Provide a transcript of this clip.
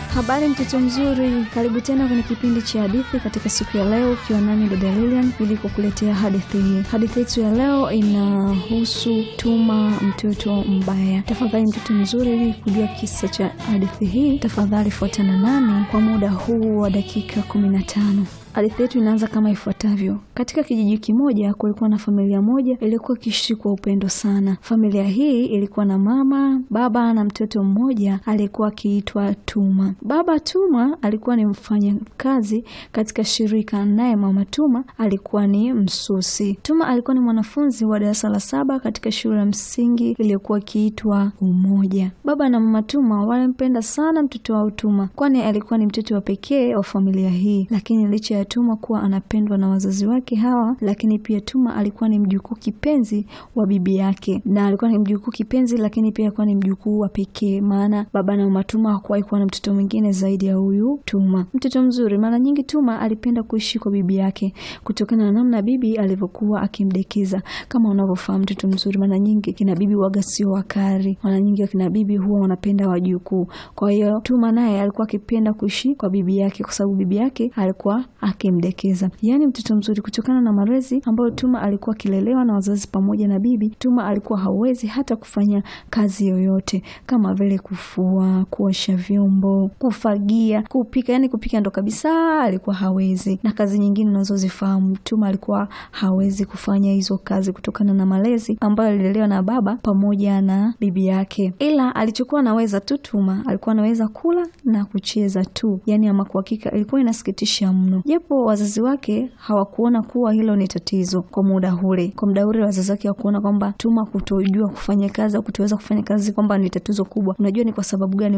Habari mtoto mzuri, karibu tena kwenye kipindi cha hadithi katika siku ya leo, ukiwa nami dada Lilian ili kukuletea hadithi hii. Hadithi yetu ya leo inahusu Tuma mtoto mbaya. Tafadhali mtoto mzuri, ili kujua kisa cha hadithi hii, tafadhali fuatana nami kwa muda huu wa dakika kumi na tano. Hadithi yetu inaanza kama ifuatavyo. Katika kijiji kimoja kulikuwa na familia moja iliyokuwa ikiishi kwa upendo sana. Familia hii ilikuwa na mama, baba na mtoto mmoja aliyekuwa akiitwa Tuma. Baba Tuma alikuwa ni mfanyakazi katika shirika, naye mama Tuma alikuwa ni msusi. Tuma alikuwa ni mwanafunzi wa darasa la saba katika shule ya msingi iliyokuwa ikiitwa Umoja. Baba na mama Tuma walimpenda sana mtoto wao Tuma, kwani alikuwa ni mtoto wa pekee wa familia hii, lakini licha Tuma kuwa anapendwa na wazazi wake hawa, lakini pia Tuma alikuwa ni mjukuu kipenzi wa bibi yake, na alikuwa ni mjukuu kipenzi, lakini pia alikuwa ni mjukuu wa pekee, maana baba na mama Tuma hakuwahi kuwa na mtoto mwingine zaidi ya huyu Tuma. Mtoto mzuri. Mara nyingi Tuma alipenda kuishi kwa bibi yake kutokana na namna bibi alivyokuwa akimdekeza. Kama unavyofahamu, mtoto mzuri, mara nyingi kina bibi waga sio wakari, mara nyingi kina bibi huwa wanapenda wajukuu. Kwa hiyo Tuma naye alikuwa akipenda kuishi kwa bibi yake kwa sababu bibi yake alikuwa akimdekeza. Yaani mtoto mzuri, kutokana na malezi ambayo Tuma alikuwa akilelewa na wazazi pamoja na bibi, Tuma alikuwa hawezi hata kufanya kazi yoyote kama vile kufua, kuosha vyombo, kufagia, kupika. Yani kupika ndo kabisa alikuwa hawezi, na kazi nyingine unazozifahamu Tuma alikuwa hawezi kufanya hizo kazi kutokana na malezi ambayo alilelewa na baba pamoja na bibi yake. Ila alichokuwa anaweza tu Tuma alikuwa anaweza kula na kucheza tu, yani ama kwa hakika ilikuwa inasikitisha mno japo wazazi wake hawakuona kuwa hilo ni tatizo kwa muda ule. Kwa muda ule wazazi wake hawakuona kwamba Tuma kutojua kufanya kazi au kutoweza kufanya kazi kwamba ni tatizo kubwa. Unajua ni kwa sababu gani?